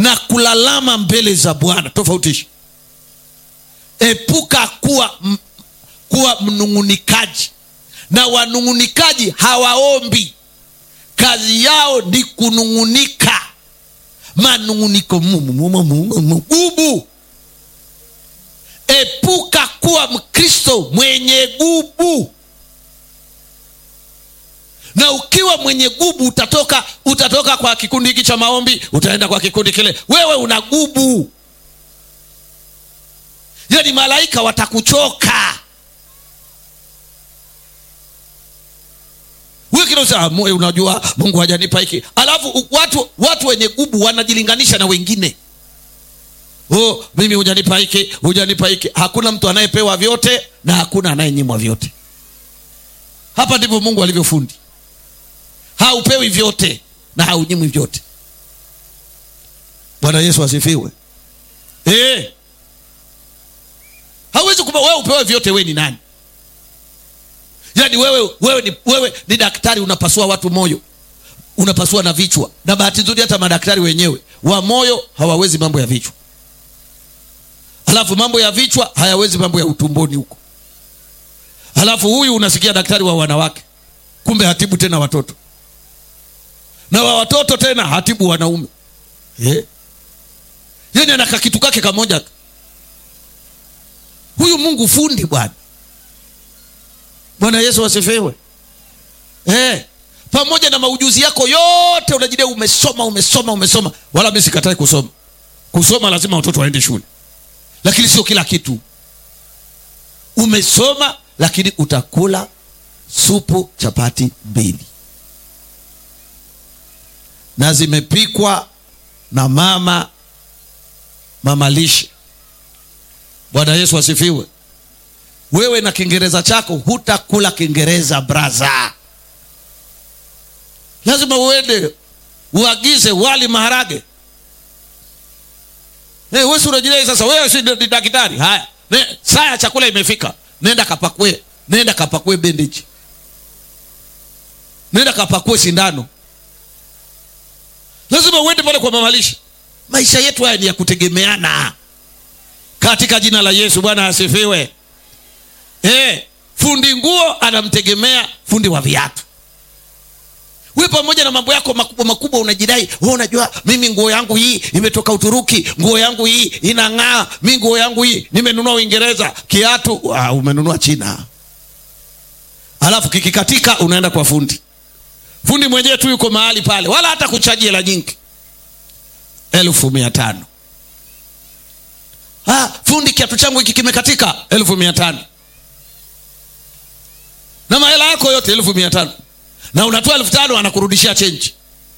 na kulalama mbele za bwana tofautisha epuka kuwa, m, kuwa mnung'unikaji na wanung'unikaji hawaombi kazi yao ni kunung'unika manung'uniko gubu epuka kuwa mkristo mwenye gubu na ukiwa mwenye gubu utatoka utatoka kwa kikundi hiki cha maombi utaenda kwa kikundi kile wewe una gubu yani malaika watakuchoka wikinosa unajua mungu hajanipa hiki alafu watu watu wenye gubu wanajilinganisha na wengine oh, mimi hujanipa hiki hujanipa hiki hakuna mtu anayepewa vyote na hakuna anayenyimwa vyote hapa ndivyo mungu alivyofundi haupewi vyote na haunyimwi vyote bwana yesu asifiwe e. hauwezi kupa wewe upewe vyote we ni nani yaani wewe wewe ni, wewe ni daktari unapasua watu moyo unapasua na vichwa na bahati nzuri hata madaktari wenyewe wa moyo hawawezi mambo ya vichwa halafu mambo ya vichwa hayawezi mambo ya utumboni huko halafu huyu unasikia daktari wa wanawake kumbe hatibu tena watoto na wa watoto tena hatibu wanaume yeah. yani anaka kitu kake kamoja huyu mungu fundi bwana bwana yesu asifiwe eh, pamoja na maujuzi yako yote unajidai umesoma umesoma umesoma wala mi sikatai kusoma kusoma lazima watoto waende shule lakini sio kila kitu umesoma lakini utakula supu chapati mbili na zimepikwa na mama mama lishe bwana yesu asifiwe wewe na kiingereza chako hutakula kiingereza braza lazima uende uagize wali maharage hey, wesi unajidai sasa wewe si ni daktari haya ne, saa ya chakula imefika nenda kapakue nenda kapakue bendeji nenda kapakue sindano lazima uende pale kwa mamalishi maisha yetu haya ni ya kutegemeana katika jina la yesu bwana asifiwe e, fundi nguo anamtegemea fundi wa viatu we pamoja na mambo yako makubwa makubwa unajidai we unajua mimi nguo yangu hii imetoka uturuki nguo yangu hii inang'aa mi nguo yangu hii nimenunua uingereza kiatu uh, umenunua china alafu kikikatika unaenda kwa fundi fundi mwenyewe tu yuko mahali pale wala hata kuchaji hela nyingi elfu mia tano ah, fundi kiatu changu hiki kimekatika elfu mia tano na mahela yako yote elfu mia tano na unatoa elfu tano anakurudishia chenji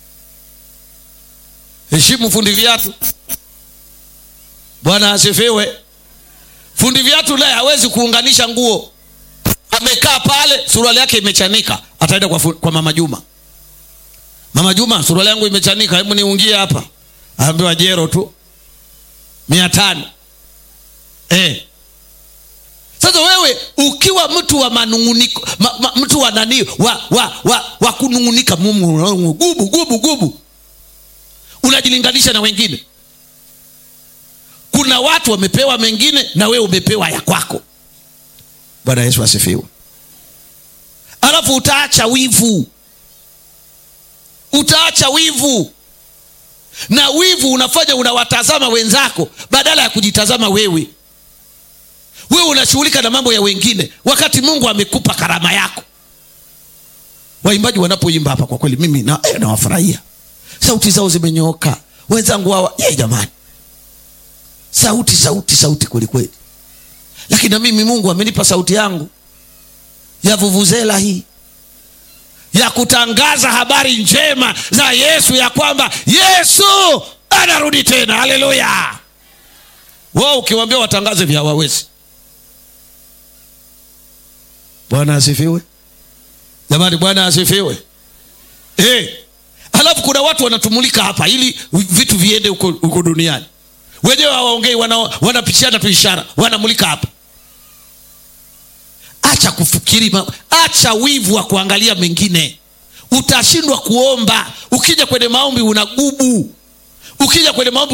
heshimu fundi viatu bwana asifiwe fundi viatu naye hawezi kuunganisha nguo amekaa pale suruali yake imechanika ataenda kwa, fu- kwa mama juma mama juma suruali yangu imechanika hebu niungie hapa aambiwa jero tu mia tano eh. sasa wewe ukiwa mtu wa manunguniko ma, ma, mtu wa nani wa, wa, wa, wa kunungunika mumu gubu gubu gubu unajilinganisha na wengine kuna watu wamepewa mengine na wewe umepewa ya kwako bwana yesu asifiwe alafu utaacha wivu utaacha wivu na wivu unafanya unawatazama wenzako badala ya kujitazama wewe wewe unashughulika na mambo ya wengine wakati mungu amekupa karama yako waimbaji wanapoimba hapa kwa kweli mimi na, eh, nawafurahia sauti zao zimenyooka wenzangu hawa ye jamani sauti sauti sauti kwelikweli lakini na mimi mungu amenipa sauti yangu ya vuvuzela hii ya kutangaza habari njema za yesu ya kwamba yesu anarudi tena haleluya wao ukiwambia watangaze vya hawawezi bwana asifiwe jamani bwana asifiwe hey. alafu kuna watu wanatumulika hapa ili vitu viende huko huko duniani wenyewe hawaongei wana, wanapishana tu ishara wanamulika hapa acha kufikiri ma- acha wivu wa kuangalia mengine utashindwa kuomba ukija kwenye maombi unagubu ukija kwenye maombi